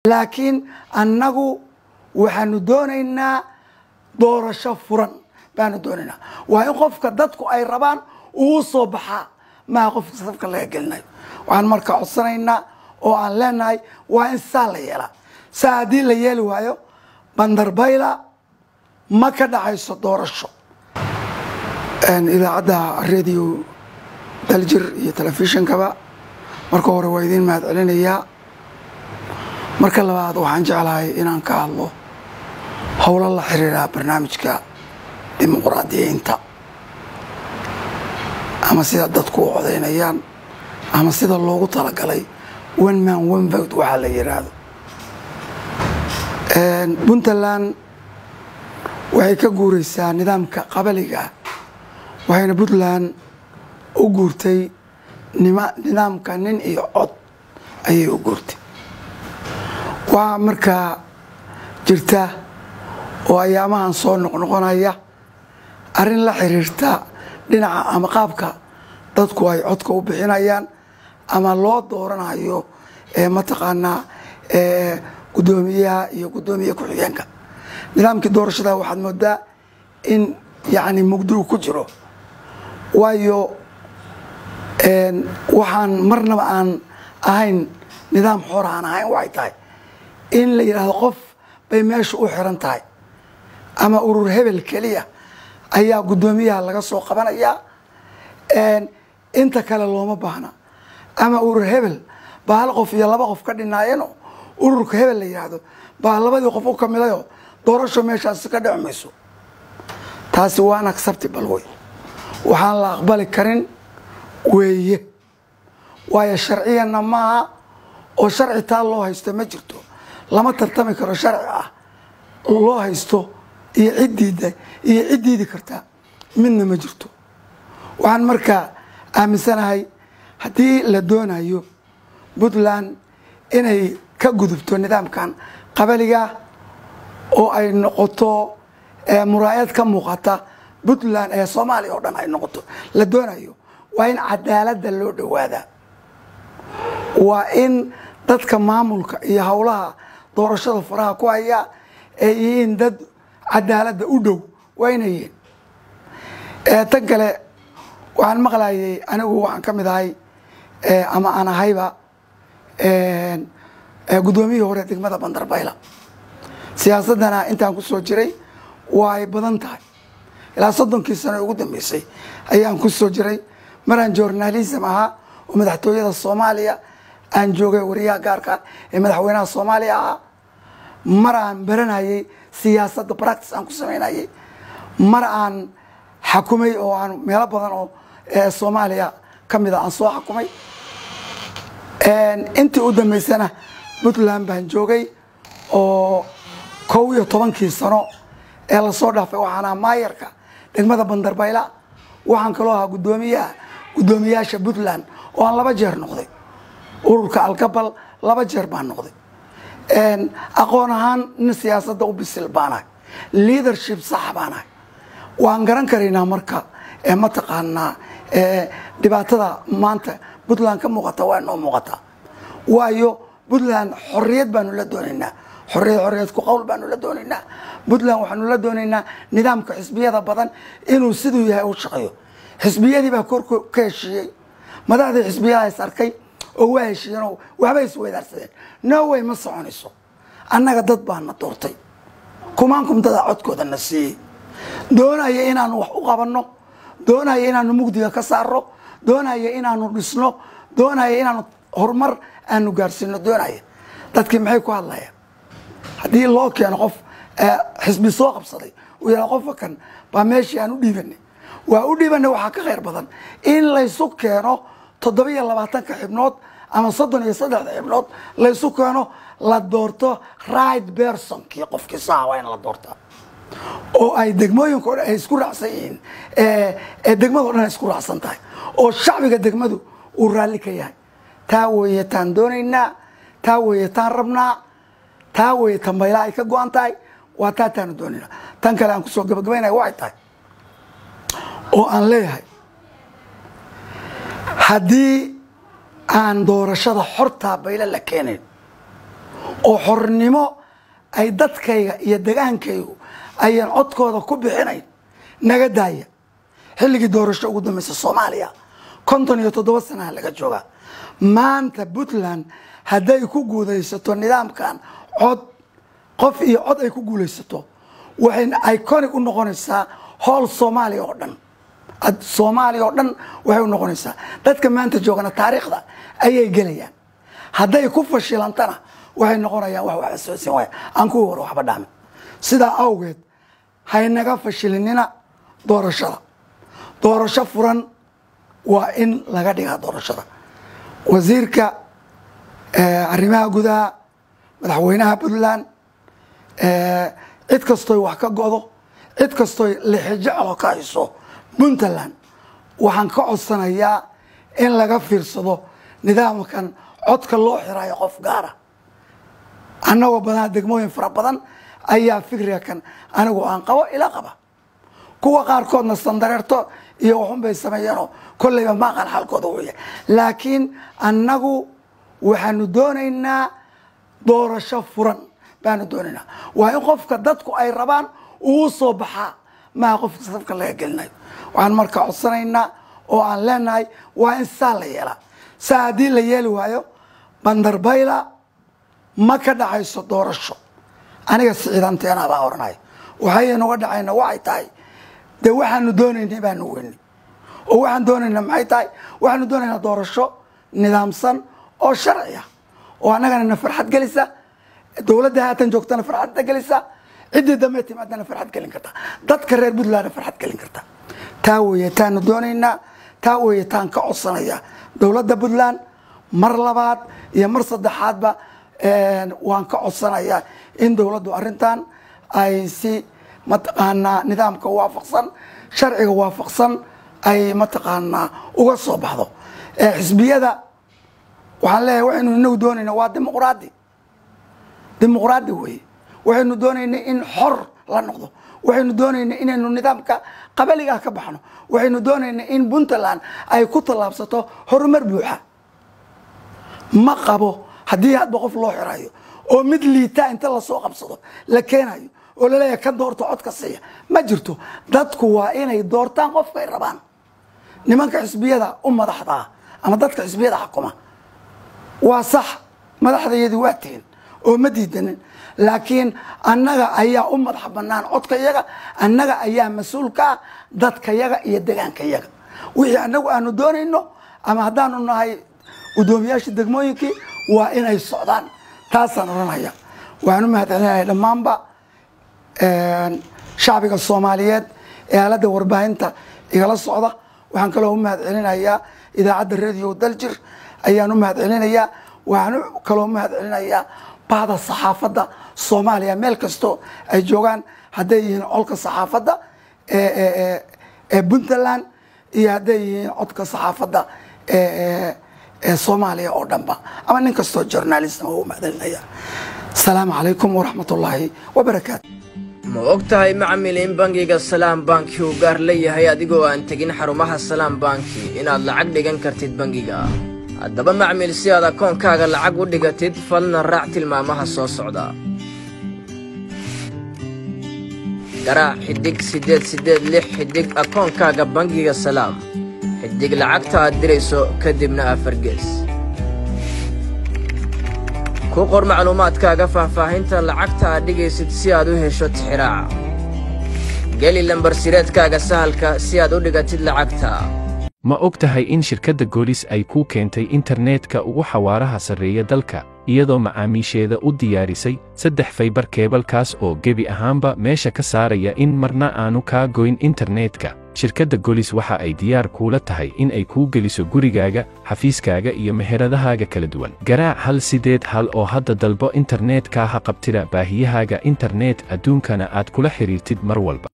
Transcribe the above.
laakiin annagu waxaanu doonaynaa doorasho furan baanu doonaynaa waa in qofka dadku ay rabaan uu soo baxaa maha qofka safka laga gelinayo waxaan marka codsanaynaa oo aan leenahay waa in saa la yeelaa saa haddii la yeeli waayo bandarbayla ma ka dhacayso doorasho idaacadda radio daljir iyo telefishinkaba marka hore waa idiin mahad celinayaa marka labaad waxaan jeclahay inaan ka hadlo howlo la xiriira barnaamijka dimuqraadiyiinta ama sida dadku u codaynayaan ama sida loogu talagalay one man one vote waxaa la yidhaahdo puntland waxay ka guuraysaa nidaamka qabaliga waxayna puntland u guurtay nidaamka nin iyo cod ayay u guurtay waa markaa jirta oo ayaamahan soo noqnoqonaya arrin la xiriirta dhinaca ama qaabka dadku ay codka u bixinayaan ama loo dooranayo mataqaanaa guddoomiyaha iyo guddoomiye ku-xigeenka nidaamkii doorashada waxaad moodaa in yacni mugdigu ku jiro waayo waxaan marnaba aan ahayn nidaam xor aan ahayn waxay tahay in la yidhaahdo qof bay meesha u xiran tahay ama urur hebel keliya ayaa guddoomiyaha laga soo qabanayaa inta kale looma baahna ama urur hebel baa hal qof iyo laba qof ka dhinaayano ururka hebel la yidhaahdo baa labadii qof u kamidayo doorasho meeshaasi ka dhici mayso taasi waan acceptable wey waxaan la aqbali karin weeye waayo sharciyanna maaha oo sharci taa loo haysto ma jirto lama tartami karo sharci ah loo haysto iyo ciddiida iyo ciddiidi karta midna ma jirto waxaan markaa aaminsanahay haddii la doonayo puntland inay ka gudubto nidaamkan qabaliga oo ay noqoto muraayad ka muuqata puntland ee soomaaliya oo dhan ay noqoto la doonayo waa in cadaaladda loo dhowaadaa waa in dadka maamulka iyo howlaha doorashada faraha ku haya ay yihiin dad cadaaladda u dhow waa inay yihiin tan kale waxaan maqlayay anigu waxaan ka mid ahay ama aan ahayba guddoomiyihii hore degmada bandarbayla siyaasaddana intaan ku soo jiray waa ay badan tahay ilaa soddonkii sano ugu dambeysay ayaan ku soo jiray maraan journalism ahaa oo madaxtooyada soomaaliya aan joogay wariyaha gaarka ee madaxweynaha soomaaliya ahaa mar aan baranayay siyaasadda practice aan ku samaynayay mar aan xakumay oo aan meelo badan oo soomaaliya ka mida aan soo xakumay intii u dambeysana puntland baan joogay oo kow iyo tobankii sano ee lasoo dhaafay waxaan ahaa maayarka degmada bandarbayla waxaan kaloo ahaa guddoomiyaha guddoomiyaasha puntland oo aan laba jeer noqday ururka algabal laba jeer baan noqday aqoon ahaan nin siyaasadda u bisil baanahay leadership sax baanahay waan garan karaynaa marka mataqaanaa dhibaatada maanta puntland ka muuqata waa noo muuqataa waayo puntland xorriyad baanu la doonaynaa xorriyad xorriyad ku qowl baanu la doonaynaa puntland waxaanu la doonaynaa nidaamka xisbiyada badan inuu siduu yahay u shaqeeyo xisbiyadii baa kor ka heshiiyey madaxdii xisbiyada is arkay oo waa heshiiyeen oo waxbay isweydaarsadeen norway ma soconayso annaga dad baana doortay kumaankum dadaa codkooda na siiyey doonaya inaanu wax u qabanno doonaya inaanu mugdiga ka saarno doonaya inaanu dhisno doonaya inaanu horumar aanu gaarsiino doonaya dadkii maxay ku hadlayaan haddii loo keeno qof xisbi soo qabsaday uu yaha qofka kan baa meeshii aan u dhiibanay waa u dhiibanay waxaa ka khayr badan in laysu keeno toddoba-iyo labaatanka xibnood ama soddon iyo saddexda xibnood laysu keeno la doorto right bersonkii qofkii saha waa in la doortaa oo ay degmooyinka o dhan ay isku raacsan yihiin ee degmado dhan ay isku raacsan tahay oo shacbiga degmadu uu raalli ka yahay taa weeye taan doonaynaa taa weeye taan rabnaa taa weeye tambayla ay ka go-an tahay waa taa taanu doonaynaa tan kale aan kusoo gabagabaynaya waxay tahay oo aan leeyahay haddii aan doorashada xortaa bayla la keenayn oo xornimo ay dadkayga iyo degaankaygu ayaan codkooda ku bixinayn naga daaya xilligii doorasho ugu dambaysa soomaaliya konton iyo toddoba sanaha laga joogaa maanta puntland hadday ku guulaysato nidaamkan cod qof iyo cod ay ku guulaysato waxay iconic u noqonaysaa hool soomaaliya oo dhan soomaaliya oo dhan waxay u noqonaysaa dadka maanta joogana taariikhda ayay gelayaan hadday ku fashilantana waxay noqonayaan wax waxba soosin waaya aan kuwii hore waxba dhaamin sidaa awgeed haynaga fashilinina doorashada doorasho furan waa in laga dhigaa doorashada wasiirka arrimaha gudaha madaxweynaha puntland cid kastoy wax ka godo cid kastoy lixijeclo ka hayso puntland waxaan ka codsanayaa in laga fiirsado nidaamkan codka loo xirayo qof gaara annagoo badanaa degmooyin fara badan ayaa fikriga kan anigu aan qabo ila qaba kuwa qaarkoodna sandareerto iyo waxun bay sameeyeenoo kolleyba maaqan xalkooda uu yahay laakiin annagu waxaanu doonaynaa doorasho furan baanu doonaynaa waa in qofka dadku ay rabaan uu soo baxaa maha qofka safka laga gelinayo waxaan marka codsanaynaa oo aan leenahay waa in saa la yeelaa saa haddii la yeeli waayo bandarbayla ma ka dhacayso doorasho aniga siciidanteena baa oranaya waxaynuga dhacayna waxay tahay dee waxaanu doonaynay baanu weynay oo waxaan doonaynaa maxay tahay waxaanu doonaynaa doorasho nidaamsan oo sharci ah oo annagana na farxad gelisa dowladda haatan joogtana farxadda gelisa ciddii dambe timaadana farxad gelin karta dadka reer puntlandna farxad gelin karta taa weeye taanu doonaynaa taa weeye taan ka codsanaya dowladda puntland mar labaad iyo mar saddexaadba waan ka codsanayaa in dowladdu arrintan ay si mataqaanaa nidaamka waafaqsan sharciga waafaqsan ay mataqaanaa uga soo baxdo xisbiyada waxaan leeyahay waxaynu inagu doonayna waa dimuqraadi dimuqraadi weeye waxaynu doonaynay in xor la noqdo waxaynu doonaynay inaynu nidaamka qabaligaa ka baxno waxaynu doonaynay in puntland ay ku tallaabsato horumar buuxa ma qabo haddii hadba qof loo xirayo oo mid liitaa inta lasoo qabsado la keenayo oo laleeyahay ka doorto codka siiya ma jirto dadku waa inay doortaan qofkay rabaan nimanka xisbiyada u madaxdaa ama dadka xisbiyada xukuma waa sax madaxdayadii waa tihin oo ma diidanin laakiin annaga ayaa u madax banaan codka yaga annaga ayaa mas-uul ka ah dadka yaga iyo degaanka yaga wixii annagu aanu doonayno ama haddaanu nahay guddoomiyaashii degmooyinkii waa inay socdaan taasaan odhanaya waxaan u mahadcelinaya dhammaanba shacbiga soomaaliyeed ee aaladda warbaahinta igala socda waxaan kaloo u mahadcelinayaa idaacadda radio daljir ayaan u mahadcelinayaa waxaan kaloo u mahadcelinayaa bahda saxaafadda soomaaliya meel kastoo ay joogaan hadday yihiin colka saxaafadda ee puntland iyo hadday yihiin codka saxaafadda ee soomaaliya oo dhanba ama nin kastoo journalism u mahadcelinaya asalaamu calaykum waraxmat ullaahi wabarakaatu ma og tahay macmil in bangiga salaam banki uu gaar leeyahay adigoo aan tegin xarumaha salaam banki inaad lacag dhigan kartid bangiga haddaba macmil si aad akoonkaaga lacag u dhigatid fadna raac tilmaamaha soo socda garaac xidhig siddeed siddeed lix xidhig akoonkaaga bangiga salaam xidhig lacagta aad dirayso kadibna afargees ku qor macluumaadkaaga faahfaahinta lacagta aad dhigaysid si aad u hesho tixiraaca geli lambarsireedkaaga sahalka si aad u dhigatid lacagta ma og tahay in shirkadda goolis ay kuu keentay internetka ugu xawaaraha sarreeya dalka iyadoo macaamiisheeda u diyaarisay saddex faybar keebalkaas oo gebi ahaanba meesha ka saaraya in marna aanu kaa goyn internetka shirkadda golis waxa ay diyaar kuula tahay in ay kuu geliso gurigaaga xafiiskaaga iyo meheradahaaga kala duwan garaac hal sideed hal oo hadda dalbo internetka ha qabtida baahiyahaaga internet adduunkana aad kula xidhiirtid mar walba